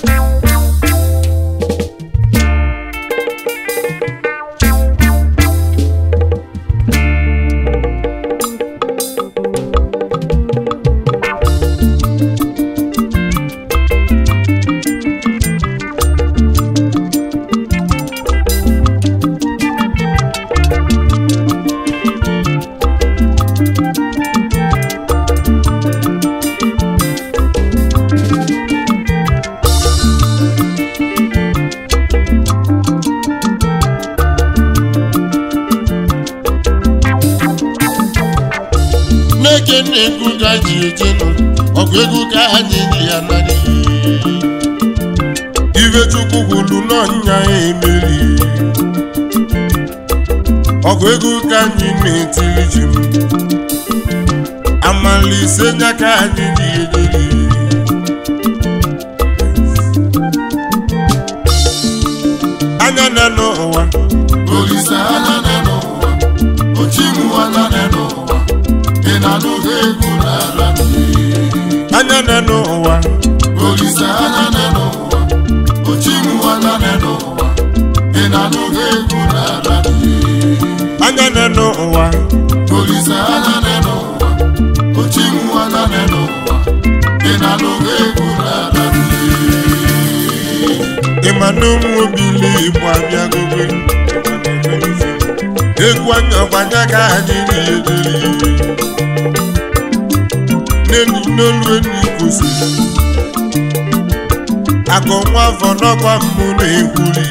n'eke na-ekwu ka ji eje nọ ọgụ egwu ka anyị ji ya narị ibe chukwu kwuru n'ọnya ya emeri ọgụ egwu ka anyị na-etiri ji m amala ise nya ka anyị ji ejeri anya na n'ụwa Olise anya nọ n'ụwa, ochimu anya nọ n'ụwa, ị na-anụghị egwu n'ala mmiri. anya na n'ụwa Olise anya nọ n'ụwa, ochimu anya nọ n'ụwa, ị na-anụghị egwu n'ala mmiri. anya na n'ụwa Olise anya nọ n'ụwa, ochimu anya nọ n'ụwa, ị na-anụghị egwu n'ala mmiri. ịma na ụmụ obili igbo abịagobe egwu anya ọgbanya ka anyị na-ederi n'enyi n'olu enyi kwụsịrị akụ nwa afọ n'ọkwa mbụ na-ekwuri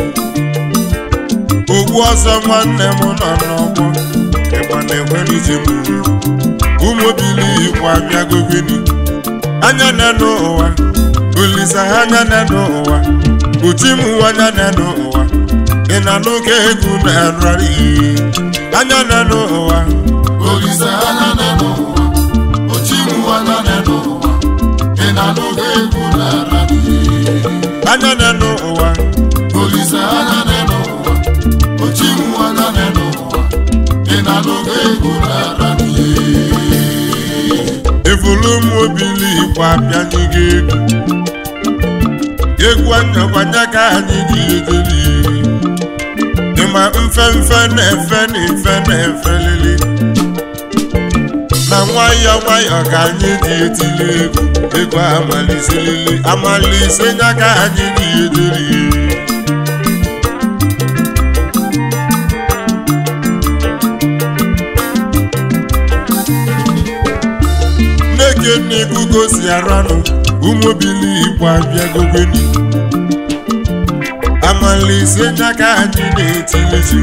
ogbu ọzọ nwanne m nọ n'ọgbọ ịgba na-enwere ije m ụmụ obili igbo abịagobeni anya na n'ụwa olisa anya na n'ụwa uchi m anya na n'ụwa ị na n'oge egwu na-ararị anya na n'ụwa Olise anya nọ n'ụwa, ochimu anya nọ n'ụwa, ị na-anụghị egwu n'ala mmiri. anya na n'ụwa Olise anya nọ n'ụwa, ochimu anya nọ n'ụwa, ị na-anụghị egwu n'ala mmiri. evulu m obili igbo abịanye gị egwu egwu anya ọgbanya ka anyị ji ejeri ịma mfe mfe na-efe na efe na-efe lili na nwayọọ nwayọọ ka anyị ji etili egwu egwu amaliselili amalise nya ka anyị ji ejeri n'eke na-ekwu gosi aranụ ụmụbili igbo abịagogoni amalise nya ka anyị na-etilizi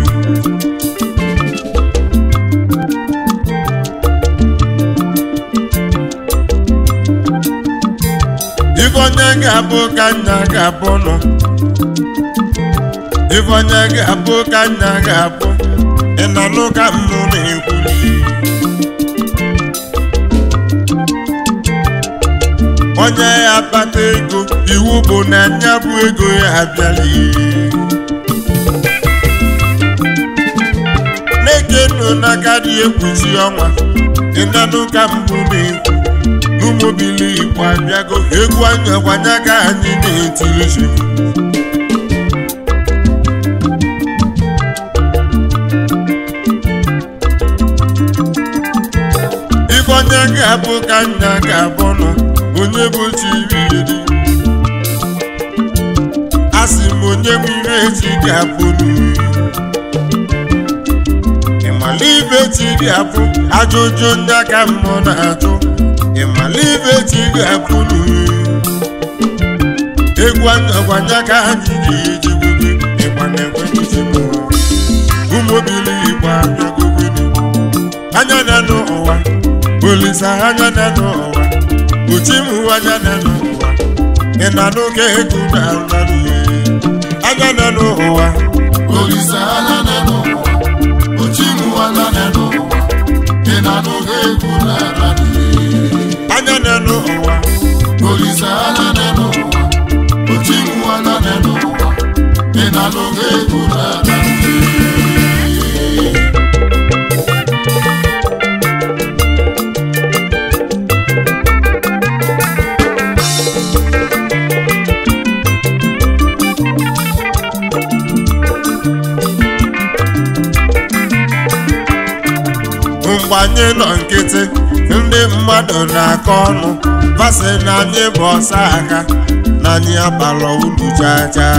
ife onye ga-abụ ka nna ga-abụ nọ ife onye ga-abụ ka nna ga-abụ ị na-anụ ka mmụ na-ekwuli onye ya akpata ego iwu bụ na nya bụ ego ya abịala na-eke nụ n'aka dị ekpuchi ọnwa ịnanụ ka mbụ na-ekwu n'ụmụbili igbo abịago egwu anya gwanya ka anyị na-etiri ji ife onye ga-abụ ka nna ga-abụ nọ onye bụ chiriri a sị m onye bụ ire echi ga-abụ n'uri ịmala ibe chi ga-abụ ajụjụ ndị aka mmụọ na-ajụ ịmala ibe chi ga-abụ n'uri egwu anyagwanya ka anyị ga-eji gbube ịgba na-ekwe n'izigbo ụmụbili igbo abịagobeni anya na n'ụwa olisa anya na n'ụwa uchimu anya na n'ụwa ị na n'oge egwu na nrarị anya na n'ụwa Olise anya nọ n'ụwa, ochimu anya nọ n'ụwa, ị na-anụghị egwu n'ala mmiri. anya na n'ụwa Olise anya nọ n'ụwa, ochimu anya nọ n'ụwa, ị na-anụghị egwu n'ala mmiri. mgbe anyị nọ nkịtị ndị mmadụ na-akọ ọnụ basị na anyị bụ ọsa aka na anyị abalọ ulu chaa chaa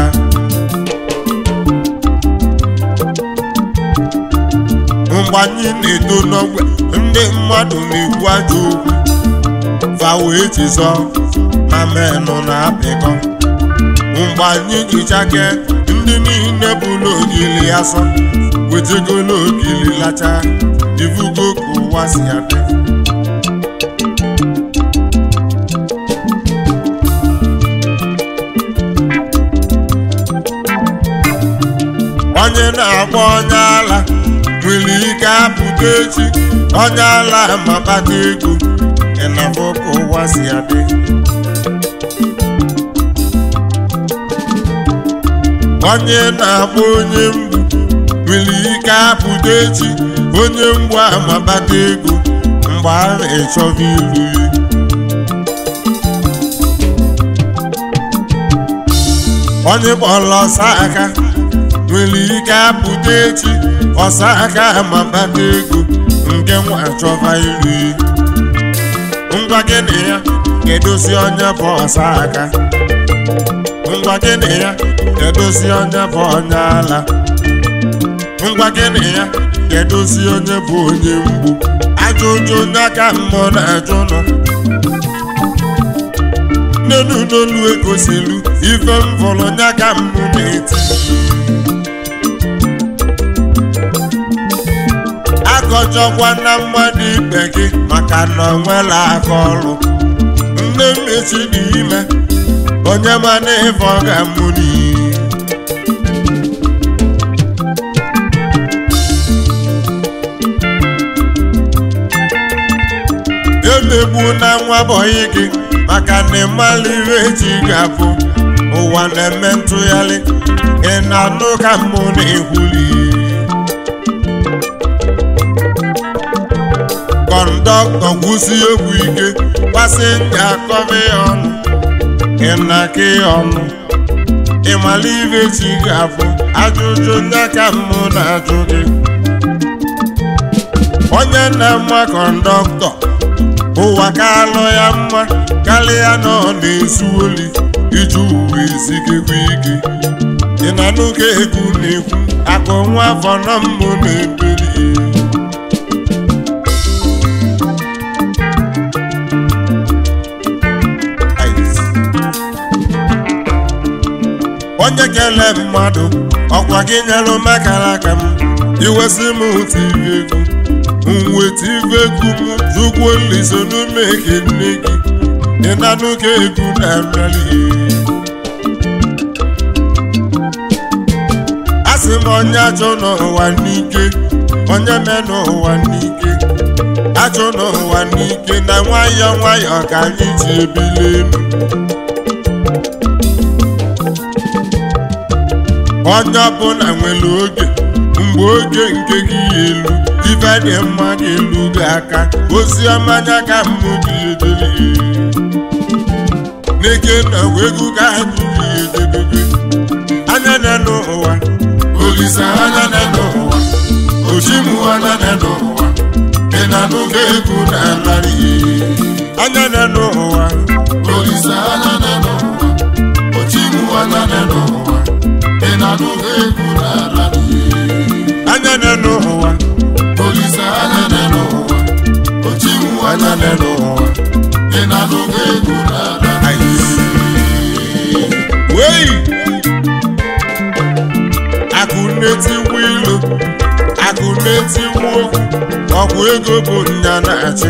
mgbe anyị na-eto n'ogbe ndị mmadụ na-ekwu ajọ okwu fa wee chizọ na menụ na-apịkọ mgbe anyị jichake ndị niile bụ n'ogili asọ wetego n'ogili lacha ivugo ka ụwa si adị onye na-agba onye ala nwere ike apụta echi onye ala ma kpata ego ịnafọ ka ụwa si adị onye na-agba onye mgbu nwere ike apụta echi onye mgbu ama kpata ego mgbe a na-echọba iru ya onye kpọrọ ọsa aka nwere ike apụta echi ọsa aka ma kpata ego nke nwa chọba iru ya ngwa gịnị ya ga-edozi onye bụ ọsa aka ngwa gịnị ya ga-edozi onye bụ onye ala ngwa gịnị ya ga-edozi onye bụ onye mgbu ajụjụ onye aka mmụọ na-ajụ nọ nnenu n'olu egosilu ife m fọrọ onye aka mmụ na-eti akọjọkwa na mmadụ ikpe gị maka na ọ nwela aka ọrụ nne mmechi dị ime onye mana ife ọ ga-amụ n'iyi emegbu na nwa bọyị gị maka na ịmala ihe eji ga-abụ ụwa na-eme ntụgharị ị na-anụ ka mmụ na-ekwuli kọndọktọ gwụsi egwu ike pasenja akọba ya ọnụ ị na-aka ya ọnụ ịmala ihe chi ga-abụ ajụjụ ndị aka mmụ na-ajụ gị onye na-ama kọndọktọ ụwa ka alụ ya mma karịa na ọ na-ezu oli iji uwe ezigekwa ike ị na n'oge egwu na-ekwu akụ nwa afọ na mmụ na-ebeli onye kele mmadụ ọkwa gị nyelụ makara aka m iwesị m tiri egwu nweta ife egwu m jụkwuo nliso n'ume ke nne gị ịnanụ ka egwu na-abịali a sị m onye achọ n'ụwa n'ike onye me n'ụwa n'ike achọ n'ụwa n'ike na nwayọọ nwayọọ ka anyị ji ebili elu onye ọbụla nwere oge mgbe oge nke gị elu ife dị mma ga-elu gị aka ozi ọma anya ka mmụ gị edebe n'ike na egwu ka anyị gị edebebe anya na n'ụwa Olise anya na n'ụwa Ochimu anya na n'ụwa Ị na-anụgo egwu na-alarị anya na n'ụwa Olise anya na n'ụwa Ochimu anya na n'ụwa Ị na-anụgo egwu na-alarị anya na n'ụwa Olise anya na n'ụwa Ochimu anya na n'ụwa Ị na-anụgo egwu na-alarị wei akụ na-etiwu ilu akụ na-etiwu okwu ọgwụ ego bụ nya na-achị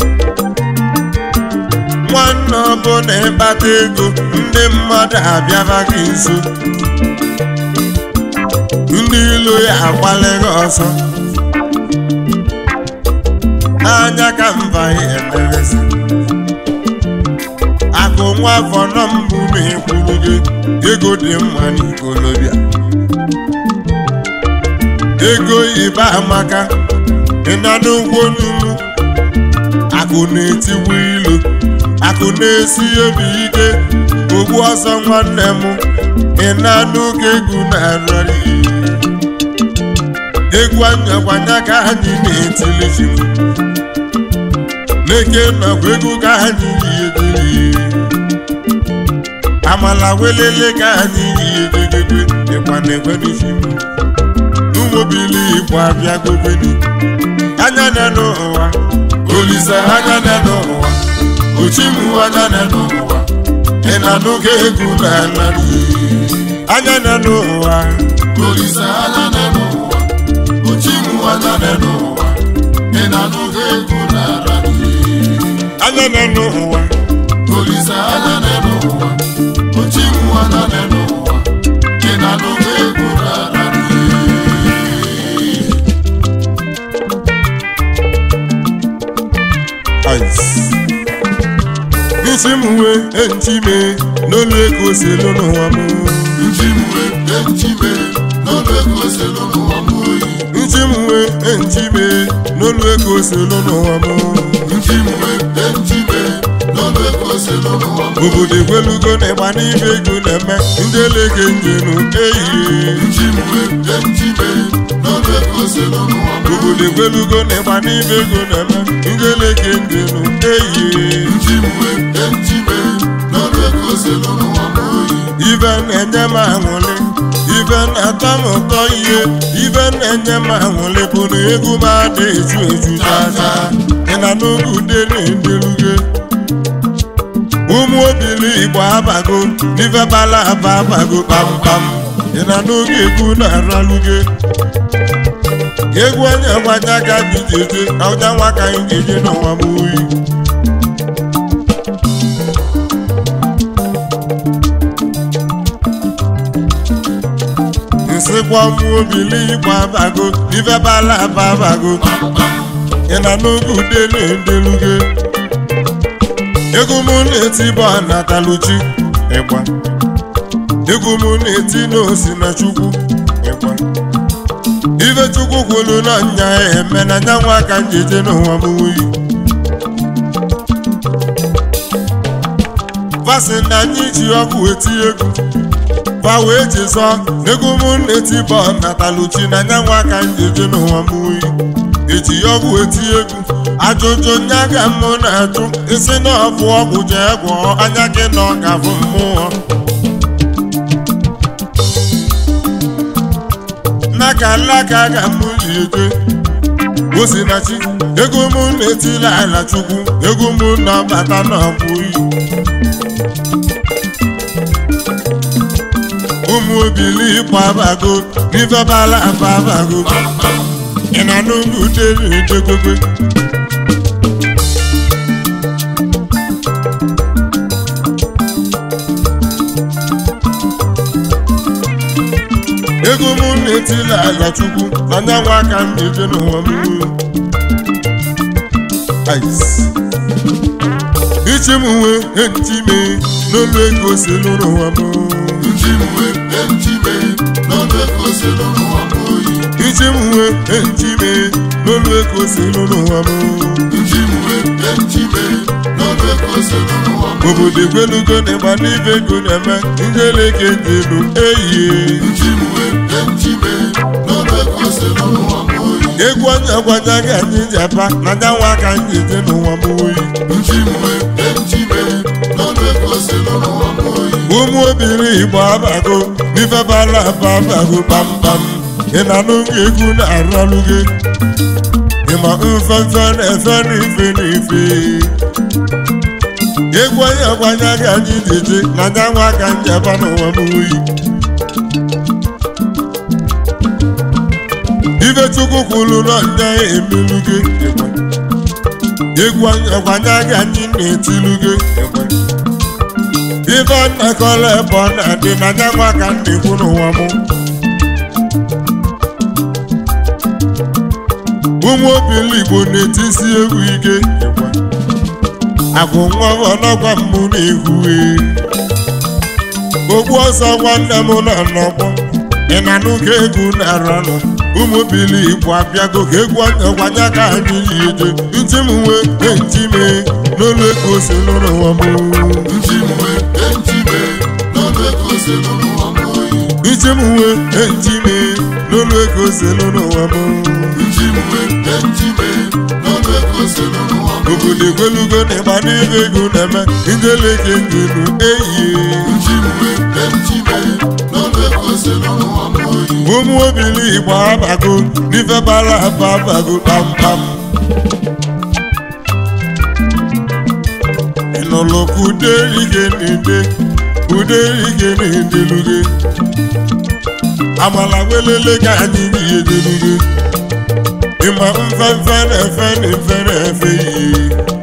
nwanne ọbụla ịkpata ego ndị mmadụ abịaba gị nso ndị ilo ya agbalịghị ọsọ anya ka mba ya emerezi akụ nwa afọ nọ mbụ na-ekwuru gị ego dị mma n'ikolobịa ego ibe amaka ịna n'ụgwọ n'ugwu akụ na-etiwu ilu akụ na-esi obi ike ogbu ọsọ nwanne m ịna n'oge egwu na-arịrị egwu anyakwanya ka anyị na-etili fim n'eke nakwa egwu ka anyị yi egiri amala welele ka anyị yi egegebe ịkwa na-ekweli fim n'ụmụbili igbo abịa gobeni anya na n'ụwa olise anya na n'ụwa ochimu anya na n'ụwa ị na-anụga egwu na ala anya na n'ụwa Olise anya na n'ụwa Ochimu anya na n'ụwa Ị na-anụga egwu n'ala anya na n'ụwa Olise anya na n'ụwa Ochimu anya na n'ụwa Ị na-anụga egwu n'ala ice. Isi m wee echime n'olu ego selu n'ụwa m. Nchimwe echime n'ọnụ ego selu n'ụwa m oyi Isi m wee echime n'olu ego selu n'ụwa m. Nchimwe echime n'ọnụ ego selu n'ụwa m Obodo egwelugo na ịgba n'ibe ego na-eme ndị elege njenu ehihie. Nchimwe echime n'ọnụ ego selu n'ụwa m Obodo egwelugo na ịgba n'ibe ego na-eme ndị elege njenu ehihie. Nchimwe echime n'ọnụ ego selu n'ụwa m oyi Ibe na-enye m aṅụrị ibe na-atọ m ụtọ ihe ibe na-enye m aṅụrị bụ na egwu m ada eju eju chacha ị na n'oge ude na-endeluge ụmụ obili igbo abago n'ife bala aba abago kpamkpam ị na n'oge egwu na-araluge egwu onye gwanya ka anyị jeje ọja nwa ka anyị jeje n'ụwa m oyi nsịkwa ụmụ obili igbo abago n'ife bala aba abago ị na n'oge ude na-endeluge egwu m na-eti bụ anataluchi ịgba egwu m na-eti n'osi na chukwu ịgba ife chukwu kwuru na nya eme na nya nwa ka njeje n'ụwa m wuyi fasị na anyị ji ọkụ eti egwu fa wee jizọ egwu m na-eti bụ nataluchi na nya nwa ka njeje n'ụwa m wuyi eji ọgwụ eti egwu ajụjụ nya ga mụ na-ajụ isi na ọbụ ọgwụ jee gwọọ anya gị na ọ ga-afụ mmụọ n'aka alaka ga mụ ji eje osinachi ego mụ na-etila ala chukwu ego mụ na-abata n'ọbụ iyi ụmụ obili ịkwa abago n'ife bala aba abago ị na n'ugwu dere edegobe ego mụ na-etila ala chukwu na nyanwa aka m na-eje n'ụwa m Ice. ichi m wee echime n'olu ego si n'ụwa m Nchimwe echime n'ọnụ ego selu n'ụwa m oyi ichi m wee echime n'olu ego si n'ụwa m Nchimwe echime n'ọnụ ego selu n'ụwa m obodo egwelugo na ịgba n'ibe ego na-eme ndị eleke dị elu ehihie Nchimwe echime n'ọnụ ego selu n'ụwa m oyi egwu onye gwanya gị anyị ji aba na nyanwa aka anyị je n'ụwa m oyi Nchimwe echime n'ọnụ ego selu n'ụwa m oyi ụmụ obiri igbo abago n'ife bala aba abago kpamkpam ị na n'oge egwu na-aralụ gị ịma mfefe na-efe n'ife n'ife egwu onye gwanya gị anyị ji eje na nyanwa aka anyị aba n'ụwa m oyi ife chukwu kwuru na ndị emelu gị egwu ọkwanya gị anyị na-etilu gị ife nnakọrọ ebe ọ na-adị na nyanwa ka m na-ekwu n'ụwa m ụmụ obili igbo na-etisi egwu ike agụ nwa ọnọgwa mbụ na-ehue ogbu ọsọ nwanne m nọ n'ọgbọ ị na n'ụka egwu na-aranụ ụmụ obili igbo abịago ka egwu ọkwanya ka anyị yi eje ntị m nwee enti mee n'olu ego si n'ụwa m Nchimwe echime n'ọnụ ego selu n'ụwa m oyi ntị m nwee enti mee n'olu ego selu n'ụwa m njiwe njiwe n'ọnụ ego selu n'ụwa m obodo egwelugo na ịgba n'ibe ego na-eme njeleke njelu eyie njiwe njiwe n'ọnụ ego selu n'ụwa m oyi ụmụ obili igbo abago n'ife bara aba abago kpamkpam ịnụlụ ka ude ike na-ede ude ike na-edeluge amala welele ka anyị ihe deluge ịma mfefe na-efe na efe na-efe ihe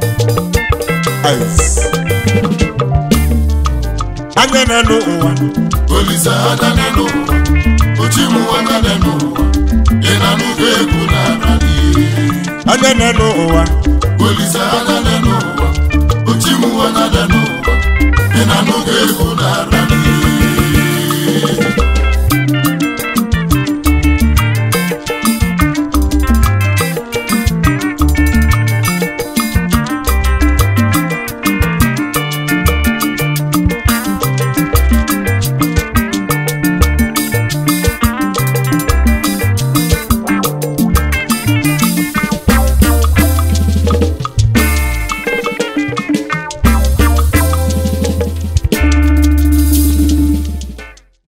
Ice. anya na n'ụwa olise anya n'ụwa ochimuwa anya n'ụwa ị na-anụgo egwu na-ara n'ihe anya na n'ụwa olise anya n'ụwa ochimuwa anya n'ụwa ị na-anụgo egwu na-ara